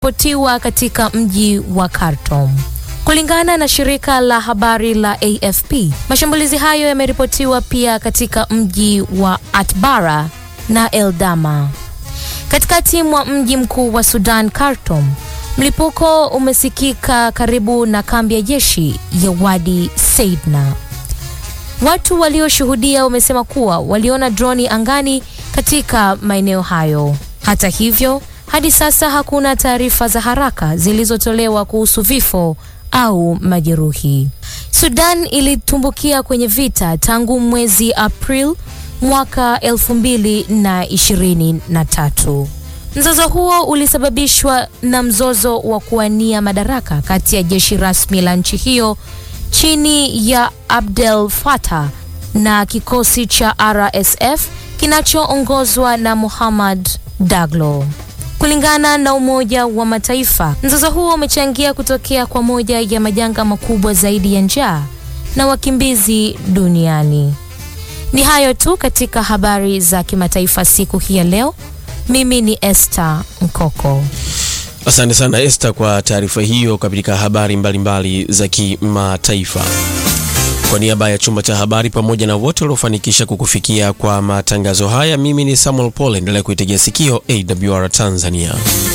yameripotiwa katika mji wa Khartoum. Kulingana na shirika la habari la AFP, mashambulizi hayo yameripotiwa pia katika mji wa Atbara na Eldama. Katikati mwa mji mkuu wa Sudan, Khartoum, mlipuko umesikika karibu na kambi ya jeshi ya Wadi Seidna. Watu walioshuhudia wamesema kuwa waliona droni angani katika maeneo hayo. Hata hivyo, hadi sasa hakuna taarifa za haraka zilizotolewa kuhusu vifo au majeruhi. Sudan ilitumbukia kwenye vita tangu mwezi April mwaka 2023. Mzozo huo ulisababishwa na mzozo wa kuwania madaraka kati ya jeshi rasmi la nchi hiyo chini ya Abdel Fattah na kikosi cha RSF kinachoongozwa na Muhammad Daglo. Kulingana na Umoja wa Mataifa, mzozo huo umechangia kutokea kwa moja ya majanga makubwa zaidi ya njaa na wakimbizi duniani. Ni hayo tu katika habari za kimataifa siku hii ya leo. Mimi ni Esther Mkoko. Asante sana Esther kwa taarifa hiyo katika habari mbalimbali mbali za kimataifa. Kwa niaba ya chumba cha habari pamoja na wote waliofanikisha kukufikia kwa matangazo haya, mimi ni Samuel Paul. Endelea kuitegea sikio AWR Tanzania.